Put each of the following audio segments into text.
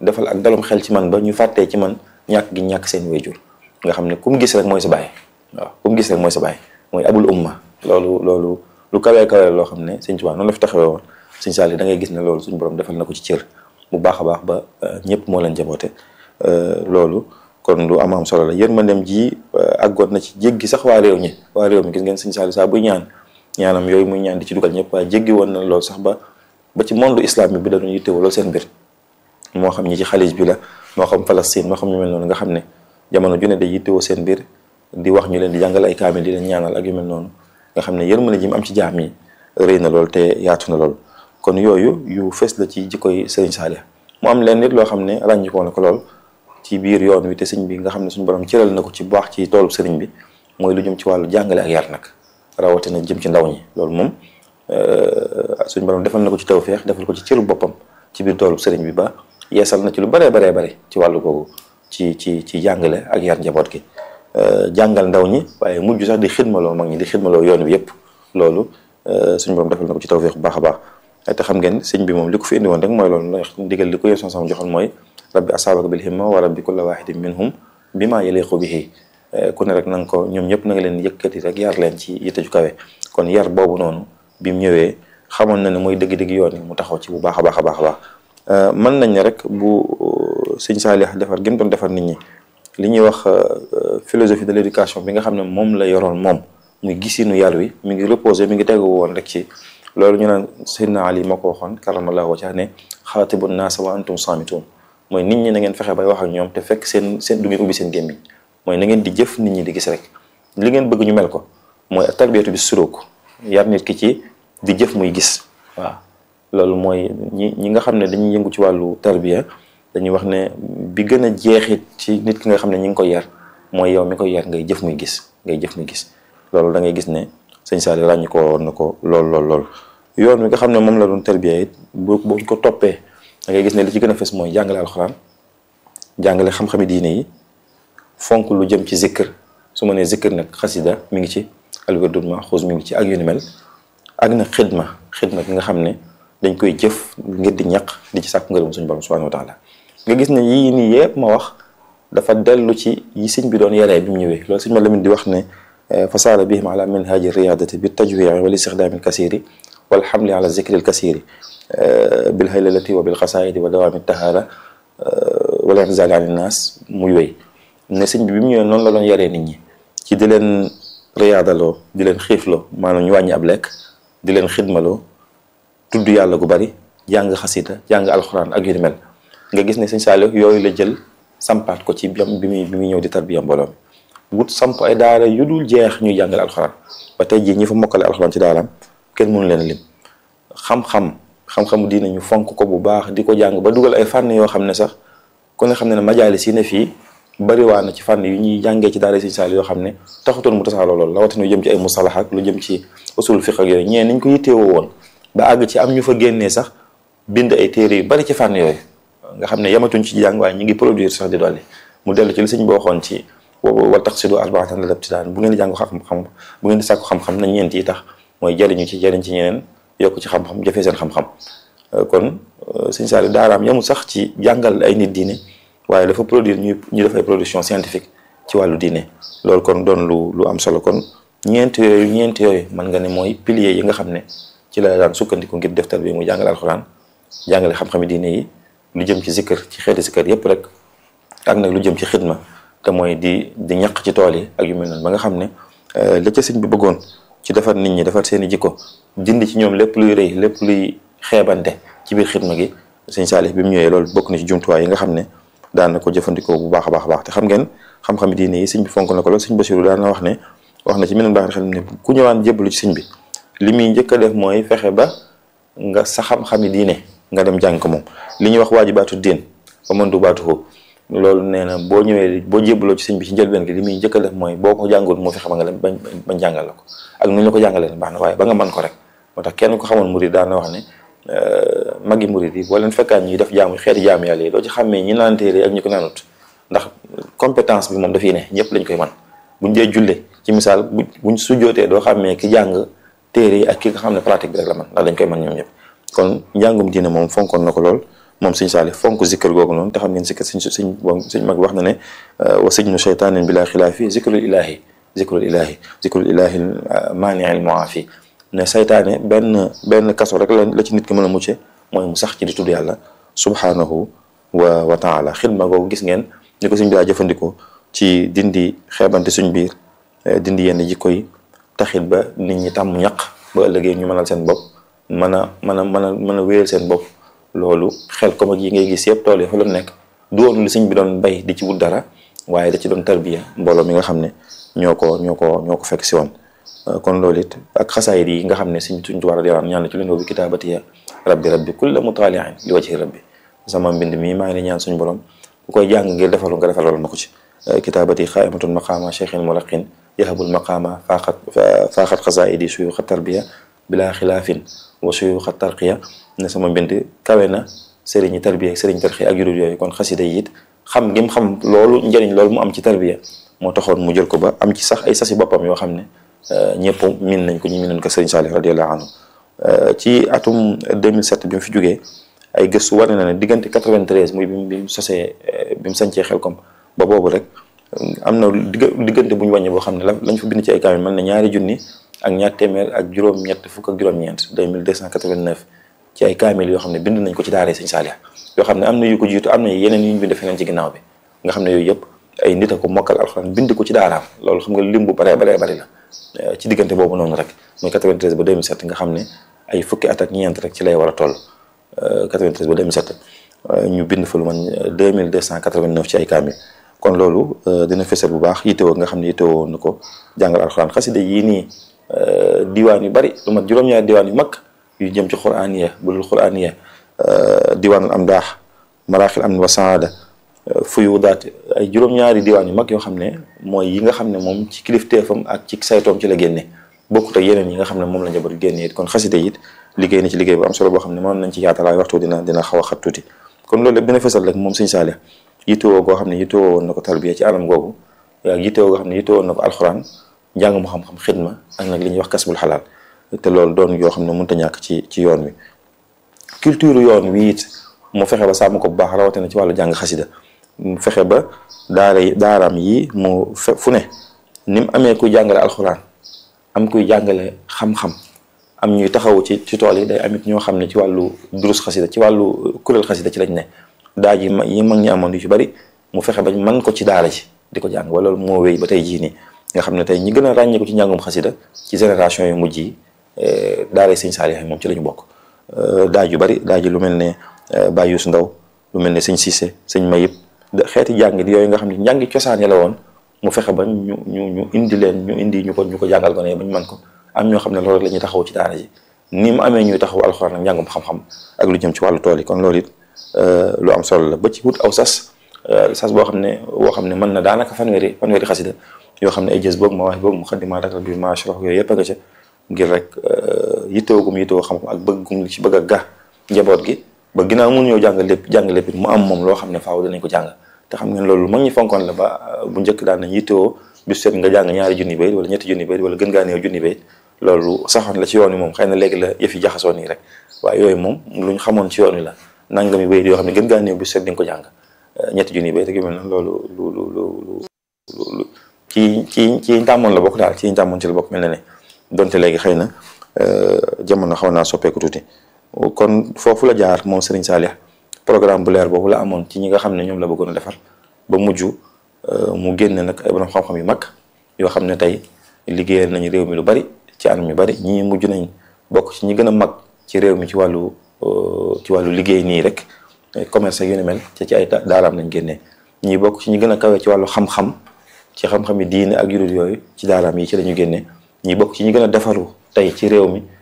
defal ak dalum xel ci man ba ñu fàttee ci man ñàkk gi ñàkk seen wayjur nga xam ne ku mu gis rek mooy sa baay waaw ku mu gis rek mooy sa baay mooy abul umma loolu loolu lu kawee kawee loo xam ne sëñ Tuubaa noonu la fi taxawee woon sëñ Saali da ngay gis ne loolu suñu borom defal na ko ci cër bu baax a baax ba ñëpp moo leen jaboote loolu kon lu am am solo la yërmandeem ji àggoon na ci jéggi sax waa réew ñi waa réew mi gis ngeen sëñ Saali saa buy ñaan ñaanam yooyu muy ñaan di ci dugal ñëpp waaye jéggi woon na loolu sax ba ba ci monde islam bi da doon yittewoo loolu seen mbir moo xam ñi ci xalij bi la moo xam Palestine moo xam ñu mel noonu nga xam ne jamono ju ne day yittewoo seen mbir di wax ñu leen di jàngal ay kaamil di leen ñaanal ak yu mel noonu nga xam ne yërmande ji mu am ci jaam yi rëy na lool te yaatu na lool kon yooyu yu fees la ci jikkoy Sëriñ Saalih mu am leen nit loo xam ne ràññikoo na ko lool ci biir yoon wi te sëñ bi nga xam ne suñu borom cëral na ko ci baax ci toolu sëriñ bi mooy lu jëm ci wàllu jàngale ak yar nag rawatina jëm ci ndaw ñi loolu moom suñu borom defal na ko ci tawfeex defal ko ci cëru boppam ci biir toolu sëriñ bi ba yeesal na ci lu baree baree bare ci wàllu googu ci ci ci jàngale ak yar njaboot gi jàngal ndaw ñi waaye mujj sax di xidmaloo mag ñi di xidmaloo yoon wi yëpp loolu suñu borom defal na ko ci tawfeex bu baax a baax te xam ngeen sëñ bi moom li ko fi indi woon rek mooy loolu ndax ndigal li ko yéen sama joxoon mooy rabbi asaabaka bil himma wa rabbi kulla wahidin minhum bima yaliqu bihi ku ne rek na nga ko ñoom ñëpp na nga leen yëkkati rek yar leen ci yitte ju kawe kon yar boobu noonu bi mu ñëwee xamoon na ne mooy dëgg-dëgg yoon yi mu taxaw ci bu baax a baax a baax a baax mën nañ ne rek bu sëñ Saalih defar gi mu doon defar nit ñi li ñuy wax philosophie de l'éducation bi nga xam ne moom la yoroon moom muy gisinu yar wi mi ngi reposé mi ngi tegu woon rek ci loolu ñu naan Seydina Ali moo ko waxoon karamallahu wajhahu ne xaatibu naasa wa antum saamituun mooy nit ñi na ngeen fexe bay wax ak ñoom te fekk seen seen du ngeen ubbi seen gémmiñ mooy na ngeen di jëf nit ñi di gis rek li ngeen bëgg ñu mel ko mooy tarbiyatu bi suróok yar nit ki ci di jëf muy gis waaw loolu mooy ñi ñi nga xam ne dañuy yëngu ci wàllu tarbiya dañuy wax ne bi gën a jeexit ci nit ki nga xam ne ñi ngi koy yar mooy yow mi koy yar ngay jëf muy gis ngay jëf muy gis loolu da ngay gis ne sëñ Saalih ràññi ko woon na ko lool lool lool yoon wi nga xam ne moom la doon tarbiya it boo buñ ko toppee da ngay gis ne li ci gën a fes mooy jàngale alxuraan jàngale xam-xami diine yi fonk lu jëm ci zikkër su ma nee zikkër nag xasida mi ngi ci alwirdul maxuus mi ngi ci ak yu ni mel ak nag xidma xidma ki nga xam ne dañ koy jëf ngir di ñaq di ci sàkk ngërëm suñu borom subhanahu wa taala nga gis ne yii nii yëpp ma wax dafa dellu ci yi sëñ bi doon yaree bi mu ñëwee loolu sëñ ma lamin di wax ne fasaara bihim ala minhaji riyadati bi tajwii wal istixdaami alkasiri wal xamli ala zikri alkasiri bil haylalati wa bil xasaayidi wa dawaami tahaara wala inzali an innaas muy wéy ne sëñ bi bi mu ñëwee noonu la doon yaree nit ñi ci di leen riyaadaloo di leen xiifloo maanaam ñu wàññi ab lekk di leen xidmaloo tudd yàlla gu bari jàng xasida jàng alxuraan ak yu ni mel nga gis ne sëñ Saalih yooyu la jël sampaat ko ci bi muy bi muy ñëw di tarbiya mbooloo mi wut samp ay daara yu dul jeex ñuy jàngale alxuraan ba tey jii ñi fa mokkale alxuraan ci daaraam kenn mënu leen lim xam-xam xam-xamu diine ñu fonk ko bu baax di ko jàng ba dugal ay fànn yoo xam ne sax ku ne xam ne ne majaalis yi ne fii bariwaa na ci fànn yu ñuy jàngee ci daara sëñ Saalih yoo xam ne taxutoon mu tasaaroo loolu rawatina lu jëm ci ay mustalax ak lu jëm ci usul fiq ak yooyu ñee niñ ko yitteewoo woon ba àgg ci am ñu fa génnee sax bind ay téere yu bari ci fànn yooyu nga xam ne yamatuñ ci jàng waaye ñu ngi produire sax di dolli mu dellu ci li sëñ boo waxoon ci wal taqsidu arbaatan la dabtidaan bu ngeen di jàng xam-xam bu ngeen di sàkku xam-xam na ñeent yi tax mooy jëriñu ci jëriñ ci ñeneen yokk ci xam-xam jëfee seen xam-xam kon sëñ Saalih daaraam yamul sax ci jàngal ay nit diine waaye dafa produire ñu ñu def ay production scientifique ci wàllu diine loolu kon doon lu lu am solo kon ñeent yooyu ñeent yooyu mën nga ne mooy piliers yi nga xam ne ci la daan sukkandiku ngir def tarbiya muy jàngale alxuraan jàngale xam-xami diine yi lu jëm ci zikkër ci xeeti zikkër yépp rek ak nag lu jëm ci xidma te mooy di di ñaq ci tool yi ak yu mel noonu ba nga xam ne la ca sëñ bi bëggoon ci defar nit ñi defar seen i jikko dindi ci ñoom lépp luy rëy lépp luy xeebante ci biir xidma gi sëñ Saalih bi mu ñëwee loolu bokk na ci jumtuwaay yi nga xam ne daan na ko jëfandikoo bu baax a baax a baax te xam ngeen xam-xami diine yi sëñ bi fonk na ko loolu sëñ Basiru daan na wax ne wax na ci meneen baax xel ne ku ñëwaan jébbalu ci sëñ bi li muy njëkk a def mooy fexe ba nga sa xam-xami diine nga dem jàng ko moom li ñuy wax waajibaatu diin ba mën du baatu loolu nee na boo ñëwee boo jébbaloo ci sëñ bi ci njëlbeen gi li muy njëkk a def mooy boo ko jàngul moo fexe ba nga dem bañ bañ jàngal la ko ak nu ñu la ko jàngalee baax na waaye ba nga mën ko rek moo tax kenn ko xamoon murid daan na wax ne magi murid yi boo leen fekkaan ñuy def jaamu xeeti jaamu yàlla yi doo ci xàmmee ñi naan téere ak ñi ko naanut ndax compétence bi moom dafiy ne ñëpp lañ koy man buñ dee julle ci misaal bu buñ sujjootee doo xàmmee ki jàng téere yi ak ki nga xam ne pratique bi rek la man ndax dañ koy man ñoom ñëpp kon njàngum diine moom fonkoon na ko lool moom sëñ Saalih fonk zikkër googu noonu te xam ngeen zikkër sëñ sëñ sëñ mag wax na ne wa sijnu cheytaanin bila xilaafi zikrul ilahi zikrul ilahi zikrul ilahi maani al muafi ne saytaane benn benn kaso rek la la ci nit ki mën a mucce mooy mu sax ci di tudd yàlla subhanahu wa wa taala xidma googu gis ngeen ni ko sëñ bi daa jëfandikoo ci dindi xeebante suñ biir dindi yenn jikko yi taxit ba nit ñi tàmm ñaq ba ëllëgee ñu mënal seen bopp mën a mën a mën a mën a wéyal seen bopp loolu xel comme ak yi ngay gis yëpp tool yi fa la nekk du woon li sëñ bi doon bay di ci wut dara waaye da ci doon tarbiya mbooloo mi nga xam ne ñoo ko ñoo ko ñoo ko fekk si woon kon loolu it ak xasaayid yi nga xam ne suñ suñ tubaab radiyallaahu anhu ñaan ci leen bi kitaabatiya rabbi rabbi kulla mutaaliin li wajhi rabbi sama mbind mii maa ngi ñaan suñu borom ku koy jàng ngir defalu nga defalal ma ko ci kitaabati xaaimatun maqaama cheikhin mulaqin yahabul maqaama faaxat faaxat xasaayidi suyuxa tarbiya bila xilaafin wa suyuxa tarqiya ne sama mbind kawe na sëriñi tarbiya sëriñ tarqiya ak yurul yooyu kon xasida yi it xam ngim xam loolu njëriñ loolu mu am ci tarbiya moo taxoon mu jël ko ba am ci sax ay sasi boppam yoo xam ne ñëpp min nañ ko ñu min nañ ko sëriñ Saalih radiyallahu anhu ci atum 2007 bi mu fi jógee ay gëstu wane na ne diggante 93 muy bi mu sosee bi mu sancee Xelkom ba boobu rek am na diggante bu ñu wàññi boo xam ne la lañ fa bind ci ay kaamil mën na ñaari junni ak ñaar téeméer ak juróom-ñett fukk ak juróom-ñeent 2289 ci ay kaamil yoo xam ne bind nañ ko ci daaree sëñ Saalih yoo xam ne am na yu ko jiitu am na yeneen yu ñu bind feneen ci ginnaaw bi nga xam ne yooyu yëpp ay nit a ko mokkal alxuraan bind ko ci daaraam loolu xam nga lim bu baree baree bari la ci diggante boobu noonu rek muy 93 ba 2007 nga xam ne ay fukki at ak ñeent rek ci lay war a toll 93 ba 2007 ñu bind fa lu man 2289 ci ay kaamil kon loolu dina fesal bu baax yittewoo nga xam ne yittewoo na ko jàngal alxuraan xasida yii nii diwaan yu bari lu mat juróom-ñaari diwaan yu mag yu jëm ci quraaniya bulul quraaniya diwaanul am daax maraaxil am wa saada fuyu daat ay juróom-ñaari diwaan yu mag yoo xam ne mooy yi nga xam ne moom ci kilifteefam ak ci saytoom ci la génne bokkut ak yeneen yi nga xam ne moom la njaboot génne it kon xasida it liggéey na ci liggéey bu am solo boo xam ne mën nañ ci yaatalaay waxtu dina dina xaw a xat tuuti kon loolu lépp dina fesal rek moom sëñ Saalih yittewoo goo xam ne yittewoo woon na ko tarbiya ci anam googu ak yittewoo goo xam ne yittewoo woon na ko alxuraan njàng mu xam-xam xidma ak nag li ñuy wax kasbul xalaal te loolu doon yoo xam ne mënut a ñàkk ci ci yoon wi culture yoon wi it mu fexe ba sàmm ko bu baax rawatina ci wàllu jàng xasida mu fexe ba daara daaraam yi mu fe fu ne ni mu amee kuy jàngale alxuraan am kuy jàngale xam-xam am ñuy taxaw ci ci tool yi day amit ñoo xam ne ci wàllu durus xasida ci wàllu kuréel xasida ci lañ ne daaj yi ma yi mag ñi amoon yu ci bari mu fexe bañ man ko ci daara ji di ko jàng wala moo wéy ba tey jii nii nga xam ne tey ñi gën a ràññeeku ci njàngum xasida ci génération yu mujj yi daara sëñ Saalih moom ci la ñu bokk daaj yu bari daaj yi lu mel ne Baye Youssou Ndaw lu mel ne sëñ Cissé sëñ Mayib xeeti jàngit yooyu nga xam ne njàngi cosaan ya la woon mu fexe ba ñu ñu ñu indi leen ñu indi ñu ko ñu ko jàngal ko ne ba ñu mën ko am ñoo xam ne loolu rek la ñuy taxaw ci daara ji ni mu amee ñuy taxaw alxuraan ak njàngum xam-xam ak lu jëm ci wàllu tool yi kon loolu it lu am solo la ba ci wut aw sas sas boo xam ne boo xam ne mën na daanaka fanweeri fanweeri xasida yoo xam ne ay jës boog ma wax boog mu xaddimaa dak bi ma shrox yooyu yëpp a nga ca ngir rek yittewoo gum yittewoo xam-xam ak bëgg gum li ci bëgg a ga njaboot gi ba ginnaaw mun ñëw jàng lépp jàng lépp mu am moom loo xam ne faaw dinañ ko jàng te xam ngeen loolu mag ñi fonkoon la ba bu njëkk daan nañ yittewoo bis seet nga jàng ñaari junni bayit wala ñetti junni bayit wala gën gaa néew junni bayit loolu saxoon la ci yoon wi moom xëy na léegi la yëf yi jaxasoo nii rek waaye yooyu moom luñ xamoon ci yoon wi la nangami bayit yoo xam ne gën gaa néew bis seet di nga ko jàng ñetti junni bayit ak yu mel noonu loolu lu lu lu lu ci ci ci tàmmoon la bokk daal ci tàmmoon ci la bokk mel na ne donte léegi xëy na jamono xaw naa soppeeku tuuti kon foofu la jaar moom Serigne Saalih programme bu leer boobu la amoon ci ñi nga xam ne ñoom la bëggoon a defar ba mujj mu génne nag ay borom xam-xam yu mag yoo xam ne tey liggéeyal nañu réew mi lu bari ci anam yu bari ñii mujj nañ bokk ci ñi gën a mag ci réew mi ci wàllu ci wàllu liggéey nii rek commerce ak yu ni mel ci ci ay daaraam lañ génnee ñii bokk ci ñi gën a kawe ci wàllu xam-xam ci xam-xam yi diine ak yurul yooyu ci daaraam yi ci la ñu génnee ñii bokk ci ñi gën a defaru tey ci réew mi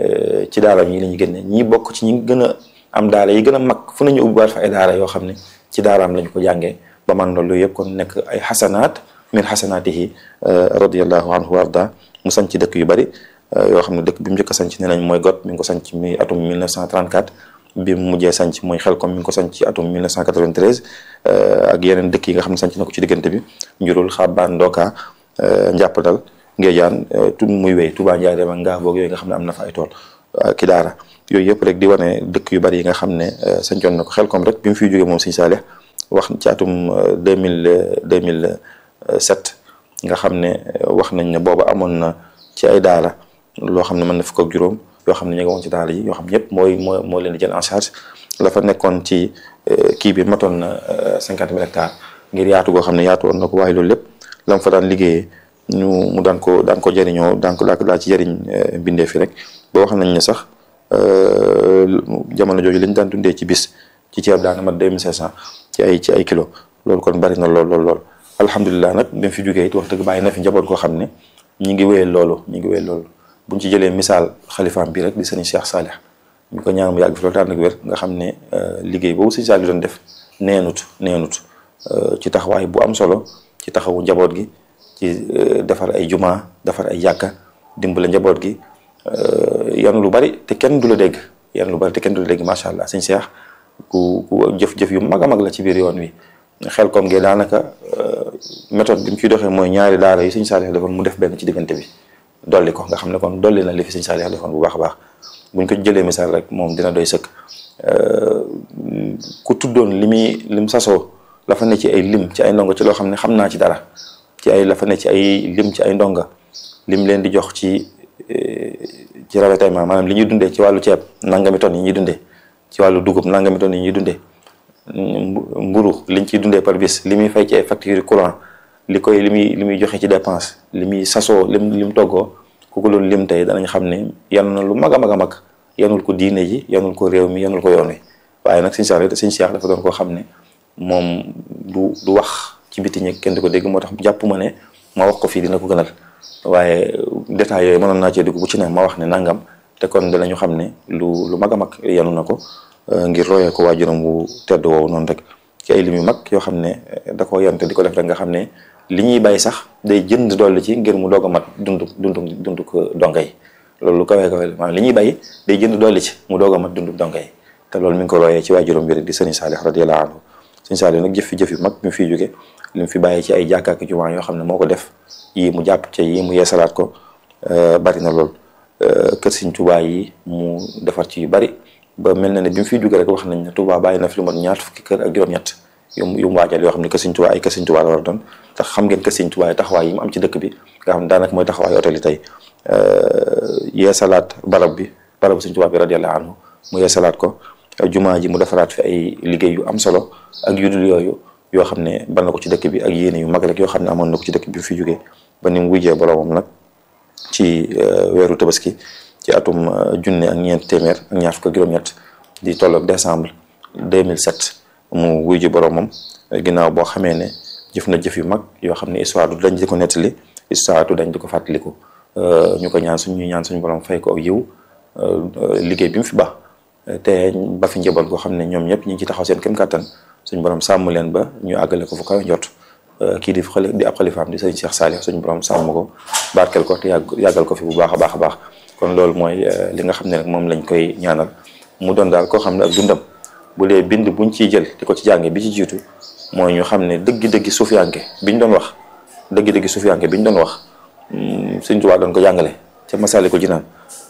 ci daaraam yi la ñu génnee ñii bokk ci ñi gën a am daara yi gën a mag fu nañu ubbiwaat fa ay daara yoo xam ne ci daaraam lañ ko jàngee ba man loolu yëpp kon nekk ay xasanaat min xasanaatihi radiallahu anhu wa arda mu sanc ci dëkk yu bari yoo xam ne dëkk bi mu njëkk a sanc nee nañ mooy got mi ngi ko sanc mi atum 1934 bi mu mujjee sanc mooy Xelkom mi ngi ko sanc ci atum 1993 ak yeneen dëkk yi nga xam ne sanc na ko ci diggante bi njurul xabbaan ndoka njàppandal ngéejaan tun muy wéy Touba Ndiaye dem ak ngaa boog yooyu nga xam ne am na fa ay tool ki daara yooyu yëpp rek di wane dëkk yu bari yi nga xam ne sañcoon na ko xel comme rek bi mu fiy jógee moom Sëñ Saalix wax ci atum deux mille deux mille sept nga xam ne wax nañ ne booba amoon na ci ay daara loo xam ne mën na fukk ak juróom yoo xam ne ñu ngi woon ci daara yi yoo xam ñëpp mooy moo moo leen di jël en charge la fa nekkoon ci kii bi matoon na cinquante mille hectares ngir yaatu goo xam ne yaatu woon na ko waaye loolu lépp la mu fa daan liggéeyee ñu mu daan ko daan ko jëriñoo daan ko daa ci jëriñ bindee fi rek ba wax nañ ne sax jamono jooju lañ daan dundee ci bis ci ceeb daana mat deux mille cinq cent ci ay ci ay kilos loolu kon bari na lool lool lool alhamdulilah nag bi mu fi jógee it wax dëgg bàyyi na fi njaboot koo xam ne ñi ngi wéyal loolu ñi ngi wéyal loolu buñ ci jëlee misaal xalifaam bi rek di sëriñ Cheikh Salih ñu ko ñaan mu yàgg fi loolu daan ak wér nga xam ne liggéey boobu sëriñ Salih doon def neenut neenut ci taxawaay bu am solo ci taxawu njaboot gi ci defar ay juma defar ay yàkka dimbale njaboot gi yan lu bari te kenn du la dégg yan lu bari te kenn du la dégg macha allah sëñ Cheikh ku ku jëf-jëf yu mag a mag la ci biir yoon wi xel comme ge daanaka méthode bi mu ciy doxee mooy ñaari daara yi sëñ Saalix defoon mu def benn ci diggante bi dolli ko nga xam ne kon dolli na li fi sëñ Saalix defoon bu baax a baax buñ ko jëlee misaal rek moom dina doy sëkk ku tuddoon li muy lim sasoo la fa ne ci ay lim ci ay ndongo ci loo xam ne xam naa ci dara ci ay la fa ne ci ay lim ci ay ndonga lim leen di jox ci ci ravitaillement maanaam li ñuy dundee ci wàllu ceeb nangami tonnes yi ñuy dundee ci wàllu dugub nangami tonnes yi ñuy dundee mburu liñ ciy dundee par bis li muy fay ci ay facture courant li koy li muy li muy joxe ci dépense li muy sasoo lim lim toggoo ku ko doon lim tey danañ xam ne yan na lu mag a mag a mag yanul ko diine ji yanul ko réew mi yanul ko yoon wi waaye nag sëñ Cheikh sëñ Cheikh dafa doon koo xam ne moom du du wax ci biti ñi kenn di ko dégg moo tax jàpp ma ne ma wax ko fii dina ko gënal waaye détails yooyu mënoon naa cee dugg bu ci ne ma wax ne nangam te kon danañu xam ne lu lu mag a mag yanu na ko ngir royee ko waajuram wu tedd woowu noonu rek ci ay lim yu mag yoo xam ne da koo yante di ko def rek nga xam ne li ñuy bay sax day jënd dolli ci ngir mu doog a mat dundu dundu dundu ko donga yi loolu lu kawee kawee maanaam li ñuy bay day jënd dolli ci mu doog a mat dundu donga yi te loolu mi ngi ko royee ci waajuram bi rek di sëriñ Saalix radiyallahu anhu sëriñ Saalix nag jëf fi jëf yu mag mi fiy jóge li mu fi bàyyi ci ay jàkkaaki jumaa yoo xam ne moo ko def yii mu jàpp ca yii mu yeesalaat ko bari na lool kër Sëriñ Tuubaa yi mu defar ci yu bari ba mel na ne bi mu fiy jóge rek wax nañ ne Tuubaa bàyyi na fi lu mat ñaar fukki kër ak juróom-ñett yu yu mu waajal yoo xam ne kër Sëriñ Tuubaa ay kër Sëriñ Tuubaa la war a doon tax xam ngeen kër Sëriñ Tuubaa yi taxawaay yi mu am ci dëkk bi nga xam ne daanaka mooy taxawaay hôtel yi tey yeesalaat barab bi barabu Sëriñ Tuubaa bi radiyallahu anhu mu yeesalaat ko jumaa ji mu defaraat fi ay liggéey yu am solo ak yu dul yooyu yoo xam ne bal na ko ci dëkk bi ak yéene yu mag rek yoo xam ne amoon na ko ci dëkk bi fi jógee ba ni mu wujjee boromam nag ci weeru tabaski ci atum junne ak ñeent téeméer ak ñaar fukk ak juróom-ñett di tolloog décembre 2007 mu wujji boromam ginnaaw boo xamee ne jëf na jëf yu mag yoo xam ne histoire du dañ di ko nettali histoire du dañ di ko fàttaliku ñu ko ñaan suñ ñu ñaan suñu borom fay ko ak yiw liggéey bi mu fi baax te ba fi njaboot goo xam ne ñoom ñëpp ñu ngi ci taxaw seen kem kàttan suñ borom sàmm leen ba ñu àggale ko fu kaw njot kii di xali di ab xalifaam di sëriñ Cheikh Saalix suñ borom sàmm ko barkeel ko te yàgg yàggal ko fi bu baax a baax a baax kon loolu mooy li nga xam ne nag moom lañ koy ñaanal mu doon daal koo xam ne ak dundam bu dee bind buñ ciy jël di ko ci jànge bi ci jiitu mooy ñu xam ne dëggi-dëggi suufiyanke biñ doon wax dëggi-dëggi suufiyanke biñ doon wax sëñ Tuubaa doon ko jàngale ca Masaalikul Jinaan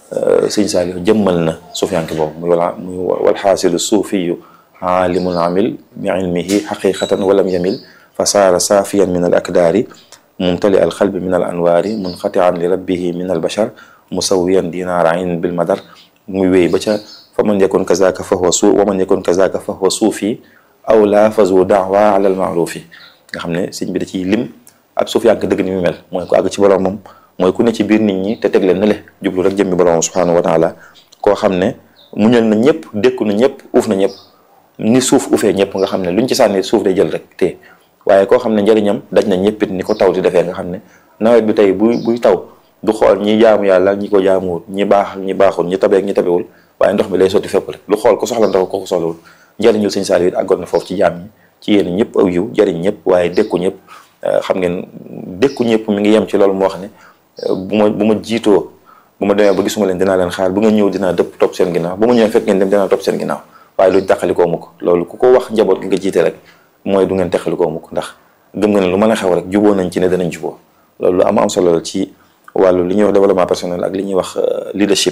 sëñ Saalix jëmmal na suufiyanke boobu muy wala muy wal xaasilu suufiyu aalimul amil bi ilmihi xaqiqatan walam yamil fa saara saafiyan min al akdaari mumtali al xalbi min al anwaari munqatian li rabbihi min al bashar musawiyan dinaara ayn bil madar muy wéy ba ca fa man yakun kazaka fa huwa suu wa man yakun kazaka fa huwa suufi aw laa fazu daawa ala al maarufi nga xam ne sëñ bi da ciy lim ab suufiyanke dëgg ni mu mel mooy ko àgg ci boromam mooy ku ne ci biir nit ñi te teg leen ne le jublu rek jëmmi borom subhanahu wa taala koo xam ne muñal na ñëpp dékku na ñëpp uuf na ñëpp ni suuf ufee ñëpp nga xam ne luñ ci sànni suuf day jël rek te waaye koo xam ne njëriñam daj na ñëppit ni ko taw di defee nga xam ne nawet bi tey buy buy taw du xool ñi jaamu yàlla ñi ko jaamuwul ñi baax ñi baaxul ñi tabeek ñi tabewul waaye ndox mi lay sotti fépp rek lu xool ku soxla ndox ko ko soxlawul njëriñul sëñ Saliou it àggoon na foofu ci jaam ñi ci yéen ñëpp aw yiw jëriñ ñëpp waaye dékku ñëpp xam ngeen dékku ñëpp mi ngi yem ci loolu moo wax ne bu ma bu ma jiitoo bu ma demee ba gisuma leen dinaa leen xaar bu nga ñëw dinaa dëpp topp seen ginnaaw bu ma ñëwee fekk ngeen dem dinaa topp seen ginnaaw waaye lu taxalikoo mukk loolu ku ko wax njaboot gi nga jiite rek mooy du ngeen taxalikoo mukk ndax gëm nga ne lu mën a xew rek juboo nañ ci ne danañ juboo loolu lu am am solo la ci wàllu li ñuy wax développement personnel ak li ñuy wax leadership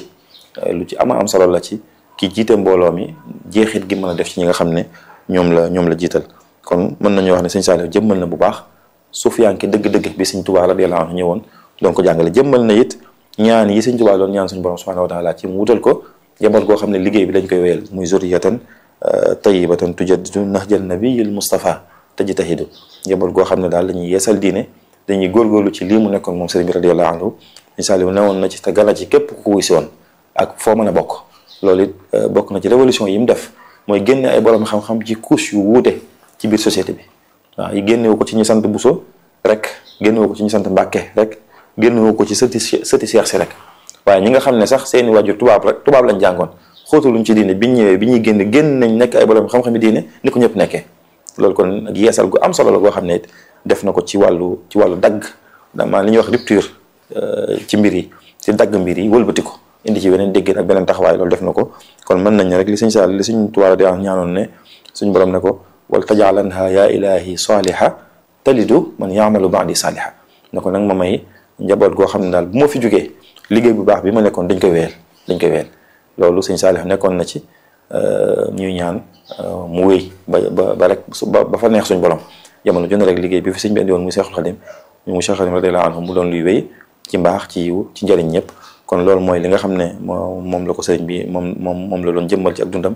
lu ci ama am solo la ci ki jiite mbooloo mi jeexit gi mën a def ci ñi nga xam ne ñoom la ñoom la jiital kon mën nañu wax ne sëñ Saliou jëmmal na bu baax suufiyanke dëgg-dëgg bi sëñ Tuubaa radiyallaahu anhu ñëwoon doon ko jàngale jëmmal na it ñaan yi sëñ Tuubaa doon ñaan suñu borom subhaanahu wa taala ci mu wutal ko njaboot goo xam ne liggéey bi dañ koy wéyal muy zurriyatan tayyibatan tujaddidu nahjal nabiyil Mustafa tajtahidu njaboot goo xam ne daal dañuy yeesal diine dañuy góorgóorlu ci lii mu nekkoon moom sëriñ bi radiyallaahu anhu sëñ Saliou newoon na ci te gala ci képp ku ko wuy si woon ak foo mën a bokk loolu it bokk na ci révolution yi mu def mooy génne ay borom xam-xam ci couche yu wuute ci biir société bi waaw yi génnewu ko ci ñu sant Bousso rek génnewu ko ci ñu sant Mbàkke rek génnewu ko ci sëti sëti Seex si rek waaye ñi nga xam ne sax seeni waajur tubaab rek tubaab lañ jàngoon xóotaluñ ci diine biñ ñëwee bi ñuy génn génn nañ nekk ay borom xam-xam yi diine ni ko ñëpp nekkee loolu kon ak yeesal gu am solo la goo xam ne it def na ko ci wàllu ci wàllu dagg dama li ñuy wax rupture ci mbir yi ci dagg mbir yi wëlbati ko indi ci beneen déggéen ak beneen taxawaay loolu def na ko kon mën nañ rek li sëñ Sall li suñ tubaab di wax ñaanoon ne suñ borom ne ko wal tajaalanha yaa ilahi saaliha talidu man yaamalu baadi saaliha ne ko nag ma may njaboot goo xam ne daal bu ma fi jógee liggéey bu baax bi ma nekkoon dañ koy wéyal dañ koy wéyal loolu sëñ Saalix nekkoon na ci ñuy ñaan mu wéy ba ba ba rek ba fa neex suñ borom jamono jone rek liggéey bi fi sëñ bi indi woon muy Seexul Xadim mu Seexul Xadim radiyallaahu anhu mu doon luy wéy ci mbaax ci yiw ci njëriñ ñëpp kon loolu mooy li nga xam ne moo moom la ko sëriñ bi moom moom moom la doon jëmmal ci ak dundam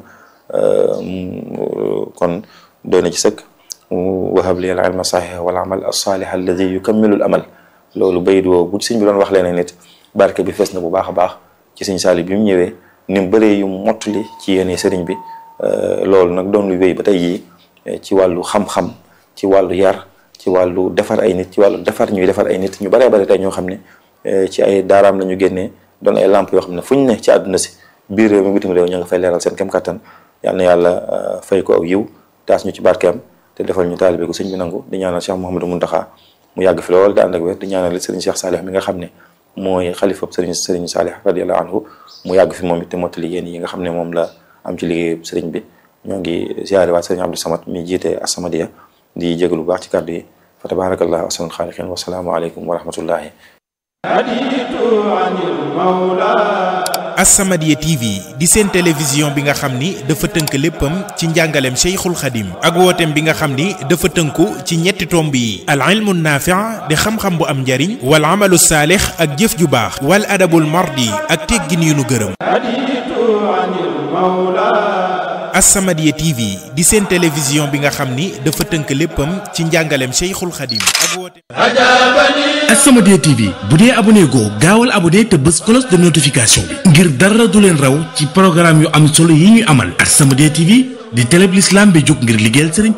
kon doy na ci sëkk wahab li al ilma saxiha wal amal as-saalih alladi yukammilu al amal loolu bayit woo bu sëñ bi doon wax leneen nit barke bi fees na bu baax a baax ci sëñ Saliou bi mu ñëwee ni mu bëree yu mottali ci yéene sëriñ bi loolu nag doon lu wéy ba tey jii ci wàllu xam-xam ci wàllu yar ci wàllu defar ay nit ci wàllu defar ñuy defar ay nit ñu baree bari tey ñoo xam ne ci ay daaraam la ñu génnee doon ay lamp yoo xam ne fu ñu ne ci àdduna si biir réew mi bitim réew ñu nga fay leeral seen kem kattan yal na yàlla fay ko aw yiw taas ñu ci barkeem te defal ñu taalibe ko sëñ bi nangu di ñaanal Cheikh Mouhamadou Mountakha mu yàgg fi lool te ànd ak wér di ñaanal sëriñ Cheikh Salih mi nga xam ne mooy xalifab sëriñ sëriñ Salih radiyallahu anhu mu yàgg fi moom it te mottali yéen yi nga xam ne moom la am ci liggéey sëriñ bi ñoo ngi ziare waat sëriñ Abdou Samad mi jiite As-Samadiyya di jégalu bu baax ci kàddu yi fa tabarakallahu ahsanul xaaliqiin wa salaamu aleykum wa rahmatullahi As-Samadiyya TV di seen télévision bi nga xam ni dafa tënk léppam ci njàngaleem Cheikhul Khadim ak wooteem bi nga xam ni dafa tënku ci ñetti tomb yi al ilmu naafi' di xam-xam bu am njariñ wal amalu saalix ak jëf ju baax wal adabul mardi ak teggin yu nu gërëm As-Samadiyya TV di seen télévision bi nga xam ni dafa tënk léppam ci njàngaleem Cheikhul Khadim ak wooteem As-Samadiyya TV bu dee abonné goo gaawal abonné te bës cloche de notification bi ngir dara du leen raw ci programme yu am solo yi ñuy amal As-Samadiyya TV di télé bi l'islam bi jóg ngir liggéeyal sëriñ